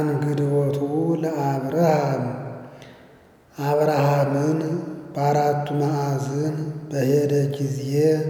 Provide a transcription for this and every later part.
ተአንግድወቱ ለአብርሃም አብርሃምን በአራቱ ማዕዝን በሄደ ጊዜ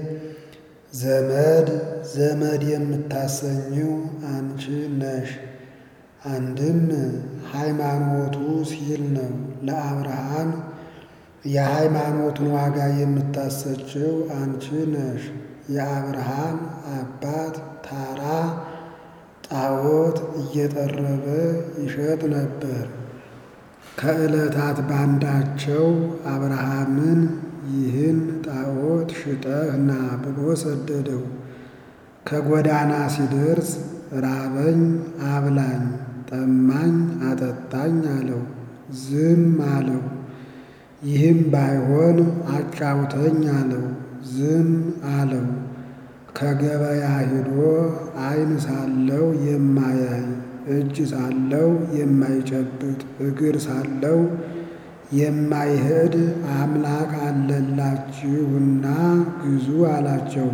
ዘመድ ዘመድ የምታሰኘው አንቺ ነሽ። አንድም ሃይማኖቱ ሲል ነው። ለአብርሃም የሃይማኖቱን ዋጋ የምታሰጭው አንቺ ነሽ። የአብርሃም አባት ታራ ጣዖት እየጠረበ ይሸጥ ነበር። ከዕለታት ባንዳቸው አብርሃምን ይህን ጣዖት ሽጠህ ና ብሎ ሰደደው። ከጎዳና ሲደርስ ራበኝ አብላኝ፣ ጠማኝ አጠጣኝ አለው። ዝም አለው። ይህም ባይሆን አጫውተኝ አለው። ዝም አለው። ከገበያ ሄዶ ዓይን ሳለው የማያይ እጅ ሳለው የማይጨብጥ እግር ሳለው የማይሄድ አምላክ አለላችሁና ግዙ አላቸው።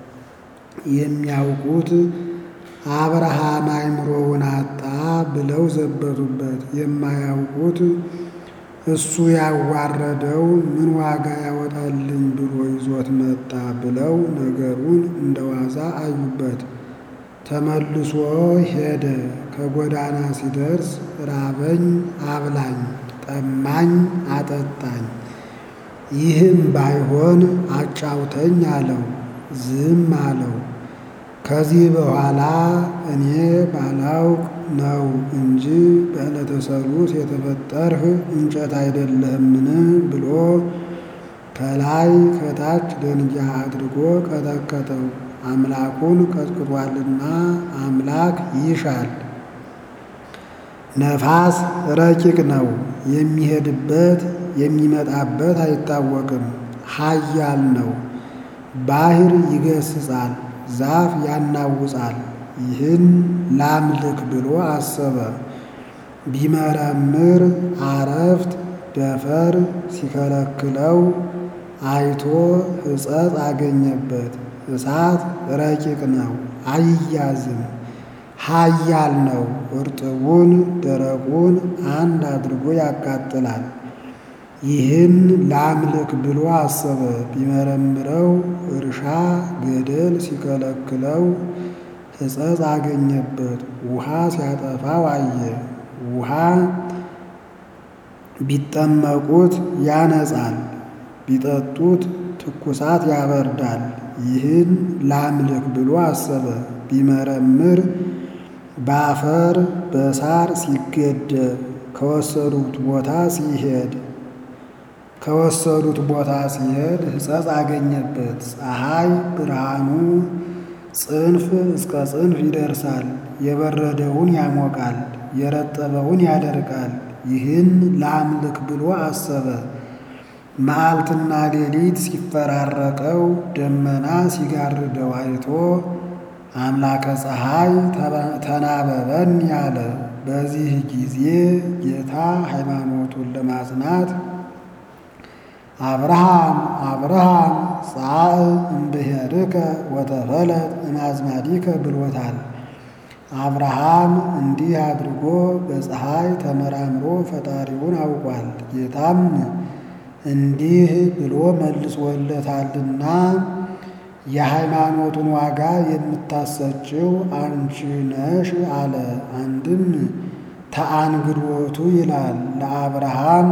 የሚያውቁት አብርሃም አእምሮውን አጣ ብለው ዘበቱበት። የማያውቁት እሱ ያዋረደው ምን ዋጋ ያወጣልኝ ብሎ ይዞት መጣ ብለው ነገሩን እንደ ዋዛ አዩበት። ተመልሶ ሄደ። ከጎዳና ሲደርስ ራበኝ አብላኝ፣ ጠማኝ አጠጣኝ፣ ይህም ባይሆን አጫውተኝ አለው። ዝም አለው። ከዚህ በኋላ እኔ ባላውቅ ነው እንጂ በዕለተ ሰሉስ የተፈጠርህ እንጨት አይደለህምን ብሎ ከላይ ከታች ደንጊያ አድርጎ ቀጠቀጠው። አምላኩን ቀጥቅጧልና አምላክ ይሻል። ነፋስ ረቂቅ ነው፣ የሚሄድበት የሚመጣበት አይታወቅም። ኃያል ነው፣ ባሕር ይገስጻል፣ ዛፍ ያናውጻል። ይህን ላምልክ ብሎ አሰበ። ቢመረምር አረፍት ደፈር ሲከለክለው አይቶ ሕጸጽ አገኘበት። እሳት ረቂቅ ነው፣ አይያዝም፣ ኃያል ነው። እርጥቡን ደረቁን አንድ አድርጎ ያቃጥላል። ይህን ላምልክ ብሎ አሰበ። ቢመረምረው እርሻ ገደል ሲከለክለው ሕጸጽ አገኘበት። ውሃ ሲያጠፋው አየ። ውሃ ቢጠመቁት ያነጻል፣ ቢጠጡት ትኩሳት ያበርዳል። ይህን ላምልክ ብሎ አሰበ። ቢመረምር በአፈር በሳር ሲገደብ ከወሰዱት ቦታ ሲሄድ ከወሰዱት ቦታ ሲሄድ ሕጸጽ አገኘበት። ፀሐይ ብርሃኑ ጽንፍ እስከ ጽንፍ ይደርሳል። የበረደውን ያሞቃል፣ የረጠበውን ያደርቃል። ይህን ላምልክ ብሎ አሰበ። መዓልትና ሌሊት ሲፈራረቀው ደመና ሲጋርደው አይቶ አምላከ ፀሐይ ተናበበን ያለ። በዚህ ጊዜ ጌታ ሃይማኖቱን ለማጽናት አብርሃም አብርሃም ጻእ እምብሔርከ ወተፈለጥ እምአዝማዲከ ብሎታል። አብርሃም እንዲህ አድርጎ በፀሐይ ተመራምሮ ፈጣሪውን አውቋል። ጌታም እንዲህ ብሎ መልሶለታልና የሃይማኖቱን ዋጋ የምታሰጭው አንቺ ነሽ አለ። አንድም ተአንግዶቱ ይላል ለአብርሃም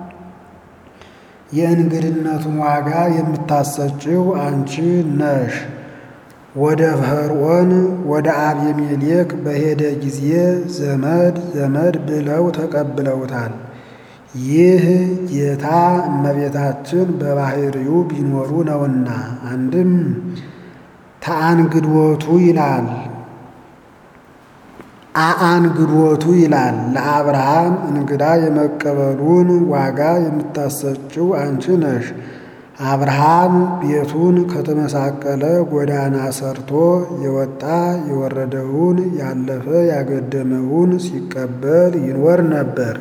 የእንግድነቱን ዋጋ የምታሰጭው አንቺ ነሽ። ወደ ፈርዖን ወደ አቤሜሌክ በሄደ ጊዜ ዘመድ ዘመድ ብለው ተቀብለውታል። ይህ ጌታ እመቤታችን በባሕርዩ ቢኖሩ ነውና። አንድም ተአንግዶቱ ይላል አአንግዶቱ ይላል ለአብርሃም እንግዳ የመቀበሉን ዋጋ የምታሰጭው አንቺ ነሽ። አብርሃም ቤቱን ከተመሳቀለ ጎዳና ሰርቶ የወጣ የወረደውን ያለፈ ያገደመውን ሲቀበል ይኖር ነበር።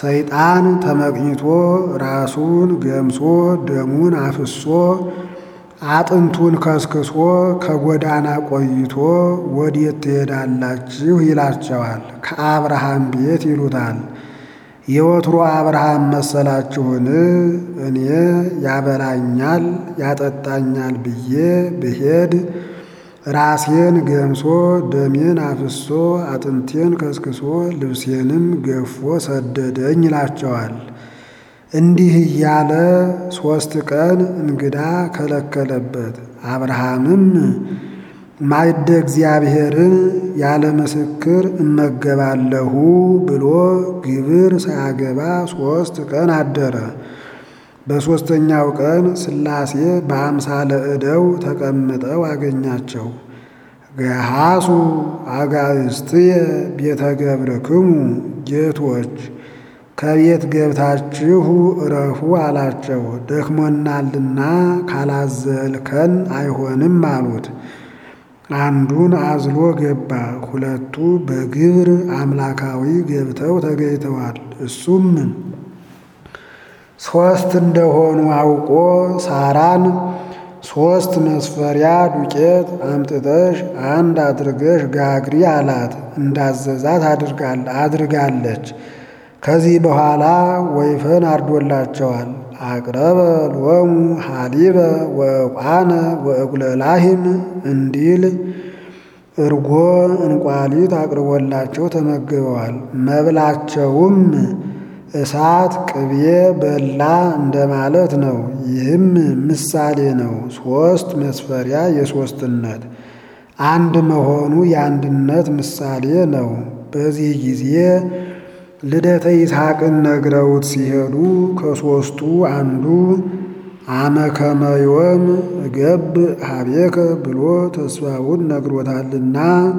ሰይጣን ተመቅኝቶ ራሱን ገምሶ ደሙን አፍሶ አጥንቱን ከስክሶ ከጎዳና ቆይቶ ወዴት ትሄዳላችሁ ይላቸዋል። ከአብርሃም ቤት ይሉታል። የወትሮ አብርሃም መሰላችሁን? እኔ ያበላኛል ያጠጣኛል ብዬ ብሄድ ራሴን ገምሶ ደሜን አፍሶ አጥንቴን ከስክሶ ልብሴንም ገፎ ሰደደኝ ይላቸዋል። እንዲህ እያለ ሦስት ቀን እንግዳ ከለከለበት። አብርሃምም ማዕደ እግዚአብሔርን ያለ ምስክር እመገባለሁ ብሎ ግብር ሳያገባ ሦስት ቀን አደረ። በሦስተኛው ቀን ሥላሴ በአምሳለ ዕደው ተቀምጠው አገኛቸው። ገሃሱ አጋእዝትየ ቤተ ገብርክሙ ጌቶች ከቤት ገብታችሁ እረፉ አላቸው። ደክሞናልና ካላዘልከን አይሆንም አሉት። አንዱን አዝሎ ገባ። ሁለቱ በግብር አምላካዊ ገብተው ተገኝተዋል። እሱም ሦስት እንደሆኑ አውቆ ሳራን ሦስት መስፈሪያ ዱቄት አምጥተሽ አንድ አድርገሽ ጋግሪ አላት። እንዳዘዛት አድርጋለች። ከዚህ በኋላ ወይፈን አርዶላቸዋል። አቅረበ ሎሙ ሀሊበ ወዕቋነ ወእጉለላሂም እንዲል እርጎ እንቋሊት አቅርቦላቸው ተመግበዋል። መብላቸውም እሳት ቅቤ በላ እንደማለት ነው። ይህም ምሳሌ ነው። ሦስት መስፈሪያ የሦስትነት አንድ መሆኑ የአንድነት ምሳሌ ነው። በዚህ ጊዜ ልደተ ይስሐቅን ነግረውት ሲሄዱ ከሦስቱ አንዱ አመከመዮም እገብ ሀቤከ ብሎ ተስፋውን ነግሮታልና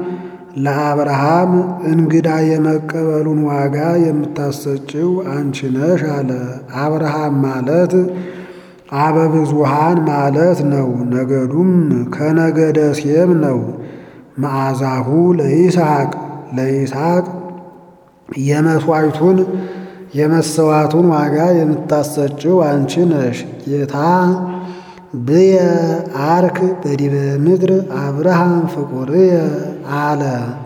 ለአብርሃም እንግዳ የመቀበሉን ዋጋ የምታሰጭው አንቺ ነሽ አለ። አብርሃም ማለት አበብዙሃን ማለት ነው። ነገዱም ከነገደ ሴም ነው። መዓዛሁ ለይስሐቅ ለይስሐቅ የመሥዋዕቱን የመሰዋቱን ዋጋ የምታሰጭው አንቺ ነሽ። ጌታ ብየ አርክ በዲበ ምድር አብርሃም ፍቁርየ አለ።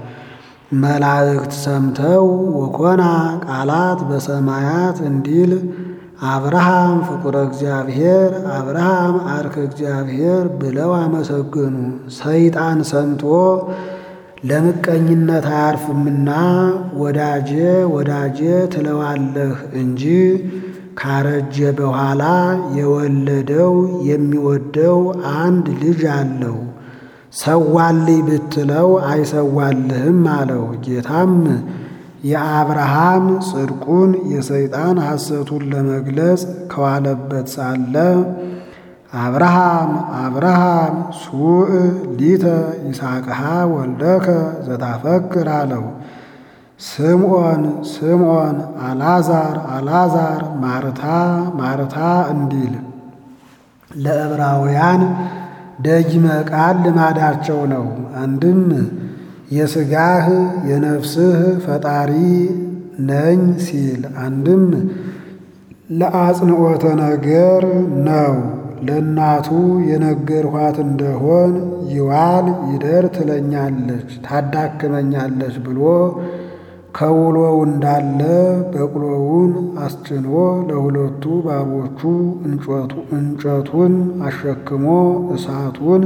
መላእክት ሰምተው ወኮና ቃላት በሰማያት እንዲል አብርሃም ፍቁረ እግዚአብሔር አብርሃም አርከ እግዚአብሔር ብለው አመሰገኑ። ሰይጣን ሰምቶ ለምቀኝነት አያርፍምና ወዳጄ ወዳጄ ትለዋለህ እንጂ ካረጀ በኋላ የወለደው የሚወደው አንድ ልጅ አለው። ሰዋልኝ ብትለው አይሰዋልህም አለው። ጌታም የአብርሃም ጽድቁን የሰይጣን ሐሰቱን ለመግለጽ ከዋለበት ሳለ አብርሃም አብርሃም ሱእ ሊተ ይስሐቅሃ ወልደከ ዘታፈክር አለው። ስምዖን ስምዖን አልዓዛር አልዓዛር ማርታ ማርታ እንዲል ለዕብራውያን ደጅመ ቃል ልማዳቸው ነው። አንድም የሥጋህ የነፍስህ ፈጣሪ ነኝ ሲል፣ አንድም ለአጽንዖተ ነገር ነው። ለእናቱ የነገርኋት እንደሆን ይዋል ይደር ትለኛለች ታዳክመኛለች ብሎ ከውሎው እንዳለ በቅሎውን አስጭኖ ለሁለቱ ባሮቹ እንጨቱን አሸክሞ እሳቱን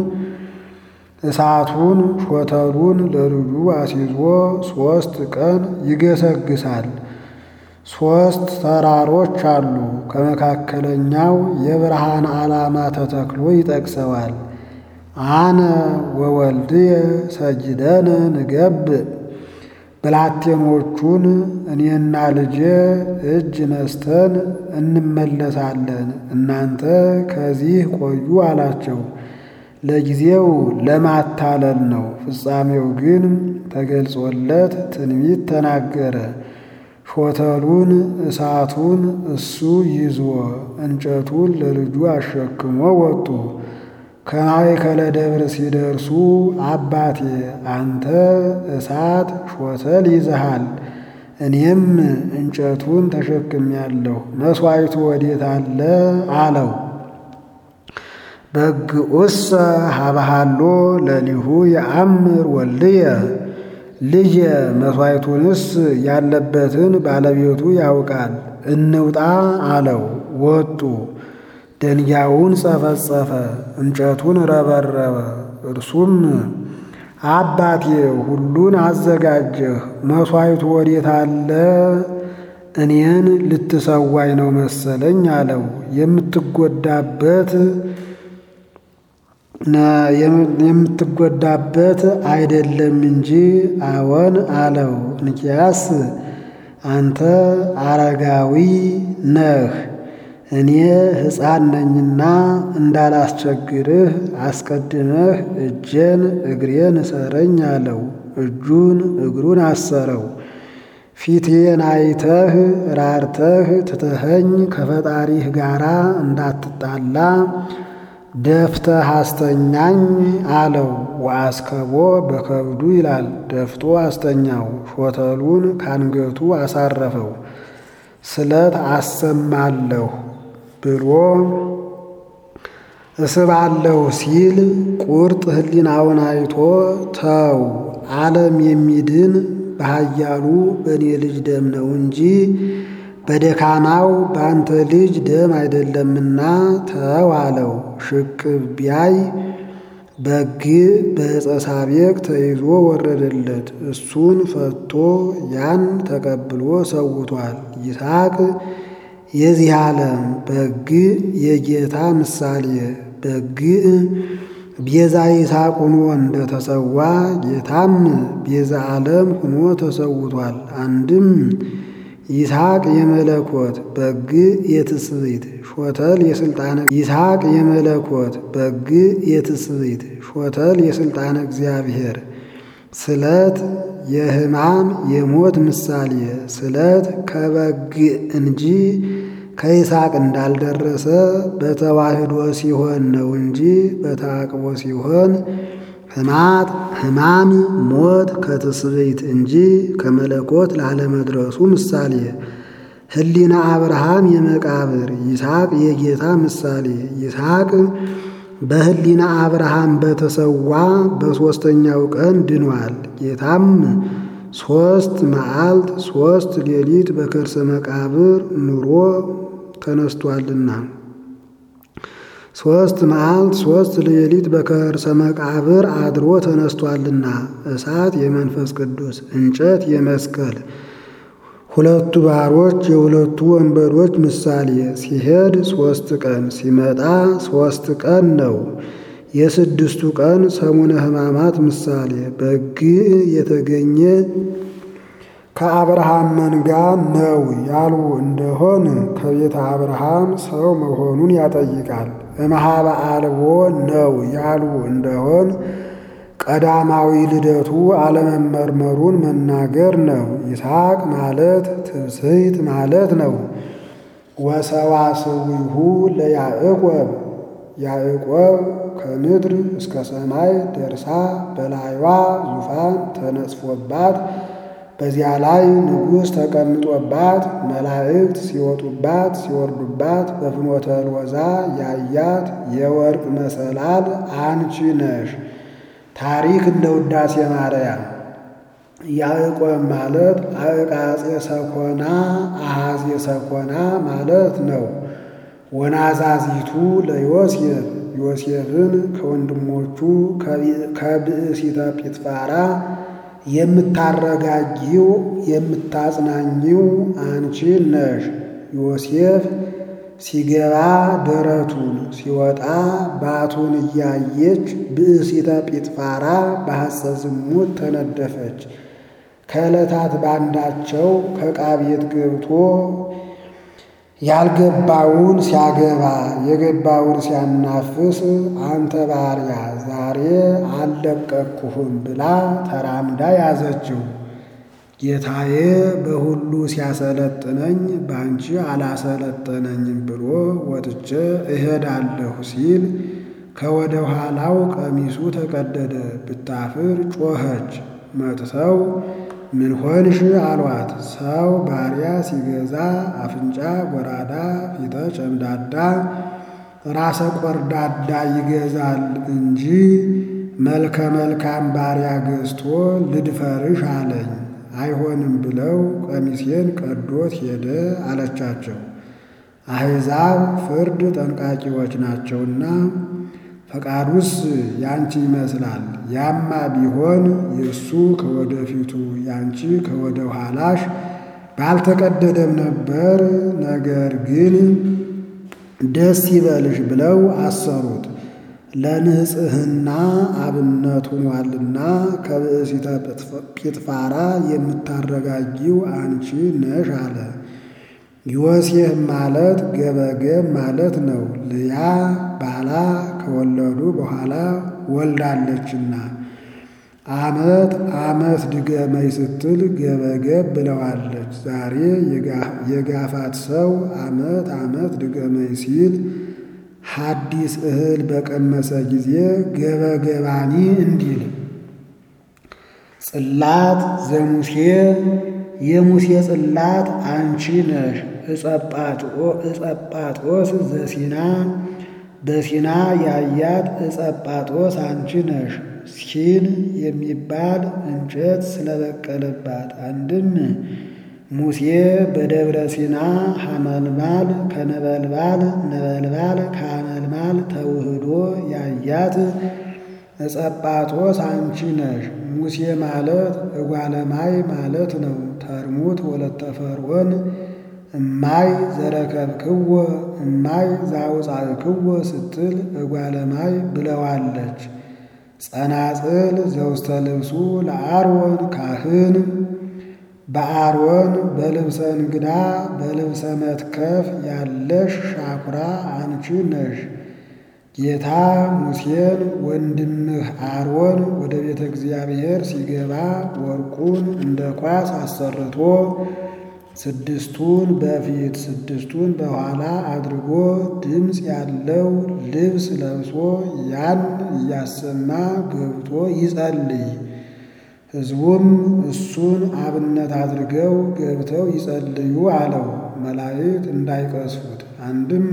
እሳቱን ሾተሉን ለልጁ አስይዞ ሦስት ቀን ይገሰግሳል። ሦስት ተራሮች አሉ። ከመካከለኛው የብርሃን ዓላማ ተተክሎ ይጠቅሰዋል። አነ ወወልድየ ሰጅደነ ንገብእ ብላቴኖቹን እኔና ልጄ እጅ ነስተን እንመለሳለን፣ እናንተ ከዚህ ቆዩ አላቸው። ለጊዜው ለማታለል ነው። ፍጻሜው ግን ተገልጾለት ትንቢት ተናገረ። ሾተሉን እሳቱን እሱ ይዞ እንጨቱን ለልጁ አሸክሞ ወጡ። ከማእከለ ደብር ሲደርሱ አባቴ አንተ እሳት ሾተል ይዘሃል፣ እኔም እንጨቱን ተሸክሜያለሁ፣ መሥዋዕቱ ወዴት አለ አለው። በግዑሰ ሀበሃሎ ለሊሁ የአምር ወልድየ ልጄ መሥዋዕቱንስ ያለበትን ባለቤቱ ያውቃል። እንውጣ አለው። ወጡ። ደንጊያውን ጸፈጸፈ፣ እንጨቱን ረበረበ። እርሱም አባቴ ሁሉን አዘጋጀህ፣ መሥዋዕቱ ወዴት አለ? እኔን ልትሰዋኝ ነው መሰለኝ አለው። የምትጎዳበት የምትጎዳበት አይደለም እንጂ አዎን አለው። እንኪያስ አንተ አረጋዊ ነህ፣ እኔ ሕፃን ነኝና እንዳላስቸግርህ አስቀድመህ እጄን እግሬን እሰረኝ አለው። እጁን እግሩን አሰረው። ፊቴን አይተህ ራርተህ ትተኸኝ ከፈጣሪህ ጋራ እንዳትጣላ ደፍተህ አስተኛኝ አለው። ወአስከቦ በከብዱ ይላል። ደፍቶ አስተኛው። ሾተሉን ካንገቱ አሳረፈው። ስለት አሰማለሁ ብሎ እስባለሁ ሲል ቁርጥ ሕሊናውን አይቶ ተው ዓለም የሚድን በኃያሉ በእኔ ልጅ ደም ነው እንጂ በደካማው በአንተ ልጅ ደም አይደለምና ተው አለው። ሽቅብ ቢያይ በግ በዕፀ ሳቤቅ ተይዞ ወረደለት። እሱን ፈቶ ያን ተቀብሎ ሰውቷል። ይስሐቅ የዚህ ዓለም በግ የጌታ ምሳሌ በግ ቤዛ ይስሐቅ ሆኖ እንደተሰዋ ጌታም ቤዛ ዓለም ሆኖ ተሰውቷል። አንድም ይስሐቅ የመለኮት በግ የትስብእት ሾተል የስልጣነ ይስሐቅ የመለኮት በግ የትስብእት ሾተል የስልጣነ እግዚአብሔር ስለት የሕማም የሞት ምሳሌ ስለት ከበግ እንጂ ከይስሐቅ እንዳልደረሰ በተዋህዶ ሲሆን ነው እንጂ በተአቅቦ ሲሆን ሕማት ሕማም ሞት ከትስብእት እንጂ ከመለኮት ላለመድረሱ ምሳሌ ሕሊና አብርሃም የመቃብር ይስሐቅ የጌታ ምሳሌ ይስሐቅ በሕሊና አብርሃም በተሰዋ በሦስተኛው ቀን ድኗል። ጌታም ሦስት መዓልት ሦስት ሌሊት በከርሰ መቃብር ኑሮ ተነስቷልና ሦስት መዓልት ሦስት ሌሊት በከርሰ መቃብር አድሮ ተነስቷልና እሳት የመንፈስ ቅዱስ እንጨት የመስቀል ሁለቱ ባሮች የሁለቱ ወንበዶች ምሳሌ ሲሄድ ሦስት ቀን ሲመጣ ሦስት ቀን ነው። የስድስቱ ቀን ሰሙነ ሕማማት ምሳሌ በግ የተገኘ ከአብርሃም መንጋ ነው ያሉ እንደሆን ከቤተ አብርሃም ሰው መሆኑን ያጠይቃል። እምኀበ አልቦ ነው ያሉ እንደሆን ቀዳማዊ ልደቱ አለመመርመሩን መናገር ነው። ይስሐቅ ማለት ትብስሕት ማለት ነው። ወሰዋስዊሁ ለያዕቆብ ያዕቆብ ከምድር እስከ ሰማይ ደርሳ በላይዋ ዙፋን ተነጽፎባት በዚያ ላይ ንጉሥ ተቀምጦባት መላእክት ሲወጡባት ሲወርዱባት በፍኖተ ሎዛ ያያት የወርቅ መሰላል አንቺ ነሽ። ታሪክ እንደ ውዳሴ ማርያም ያዕቆብ ማለት አዕቃጼ ሰኮና አሃዜ ሰኮና ማለት ነው። ወናዛዚቱ ለዮሴፍ ዮሴፍን ከወንድሞቹ ከብእሲተ ጲጥፋራ የምታረጋጊው የምታጽናኚው አንቺ ነሽ። ዮሴፍ ሲገባ ደረቱን ሲወጣ ባቱን እያየች ብእሲተ ጲጥፋራ በሐፀ ዝሙት ተነደፈች። ከዕለታት ባንዳቸው ከዕቃ ቤት ገብቶ ያልገባውን ሲያገባ የገባውን ሲያናፍስ አንተ ባሪያ ዛሬ አልለቀቅሁህም ብላ ተራምዳ ያዘችው። ጌታዬ በሁሉ ሲያሰለጥነኝ በአንቺ አላሰለጠነኝም ብሎ ወጥቼ እሄዳለሁ ሲል ከወደ ኋላው ቀሚሱ ተቀደደ። ብታፍር ጮኸች። መጥተው ምን ሆንሽ አሏት። ሰው ባሪያ ሲገዛ አፍንጫ ጎራዳ፣ ፊተ ጨምዳዳ፣ ራሰ ቆርዳዳ ይገዛል እንጂ መልከ መልካም ባሪያ ገዝቶ ልድፈርሽ አለኝ። አይሆንም ብለው ቀሚሴን ቀዶት ሄደ አለቻቸው። አሕዛብ ፍርድ ጠንቃቂዎች ናቸውና ፈቃዱስ ያንቺ ይመስላል። ያማ ቢሆን የእሱ ከወደፊቱ ያንቺ ከወደ ኋላሽ ባልተቀደደም ነበር። ነገር ግን ደስ ይበልሽ ብለው አሰሩት። ለንጽሕና አብነት ሆኗልና ከብእሲተ ጲጥፋራ የምታረጋጊው አንቺ ነሽ አለ። ዮሴፍ ማለት ገበገብ ማለት ነው። ልያ ባላ ከወለዱ በኋላ ወልዳለችና ዓመት ዓመት ድገመኝ ስትል ገበገብ ብለዋለች። ዛሬ የጋፋት ሰው ዓመት ዓመት ድገመኝ ሲል ሐዲስ እህል በቀመሰ ጊዜ ገበገባኒ እንዲል ጽላት ዘሙሴ የሙሴ ጽላት አንቺ ነሽ። እጸጳጦስ ዘሲና በሲና ያያት እጸጳጦስ አንቺ ነሽ። ሲን የሚባል እንጨት ስለበቀለባት አንድም ሙሴ በደብረ ሲና ሐመልማል ከነበልባል ነበልባል ከሐመልማል ተውህዶ ያያት እጸጳጦስ አንቺ ነሽ። ሙሴ ማለት እጓለማይ ማለት ነው። ተርሙት ወለተ ፈርዖን እማይ ዘረከብክዎ እማይ ዛውፃእክዎ ስትል እጓለማይ ብለዋለች። ጸናጽል ዘውስተ ልብሱ ለአሮን ካህን በአሮን በልብሰ እንግዳ በልብሰ መትከፍ ያለሽ ሻኩራ አንቺ ነሽ። ጌታ ሙሴን ወንድምህ አሮን ወደ ቤተ እግዚአብሔር ሲገባ ወርቁን እንደ ኳስ አሰርቶ ስድስቱን በፊት ስድስቱን በኋላ አድርጎ ድምፅ ያለው ልብስ ለብሶ ያን እያሰማ ገብቶ ይጸልይ። ሕዝቡም እሱን አብነት አድርገው ገብተው ይጸልዩ አለው። መላእክት እንዳይቀስፉት አንድም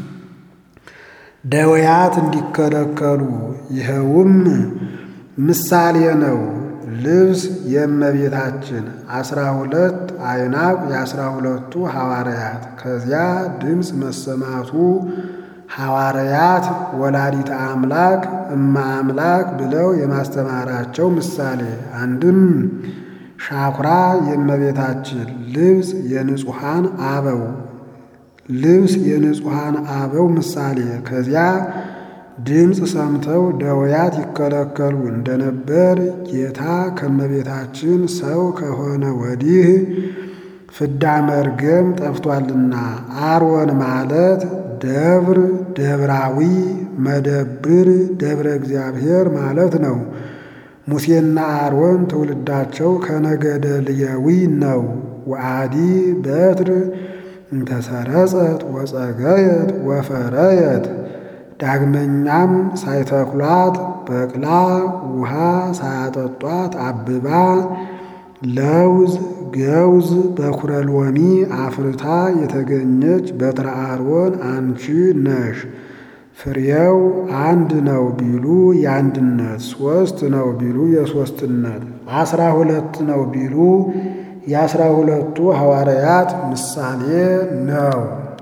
ደውያት እንዲከለከሉ ይኸውም ምሳሌ ነው። ልብስ የእመቤታችን አስራ ሁለት አይናቅ የአስራ ሁለቱ ሐዋርያት ከዚያ ድምፅ መሰማቱ ሐዋርያት ወላዲተ አምላክ እማ አምላክ ብለው የማስተማራቸው ምሳሌ አንድም ሻኩራ የእመቤታችን ልብስ የንጹሐን አበው ልብስ የንጹሐን አበው ምሳሌ ከዚያ ድምፅ ሰምተው ደውያት ይከለከሉ እንደነበር ጌታ ከእመቤታችን ሰው ከሆነ ወዲህ ፍዳ መርገም ጠፍቷልና። አሮን ማለት ደብር ደብራዊ መደብር ደብረ እግዚአብሔር ማለት ነው። ሙሴና አሮን ትውልዳቸው ከነገደ ልየዊ ነው። ወአዲ በትር እንተሰረጸት ወጸገየት ወፈረየት ዳግመኛም ሳይተክሏት በቅላ ውሃ ሳያጠጧት አብባ ለውዝ ገውዝ በኩረ ሎሚ አፍርታ የተገኘች በትረ አሮን አንቺ ነሽ። ፍሬው አንድ ነው ቢሉ የአንድነት፣ ሦስት ነው ቢሉ የሦስትነት፣ አስራ ሁለት ነው ቢሉ የአስራ ሁለቱ ሐዋርያት ምሳሌ ነው።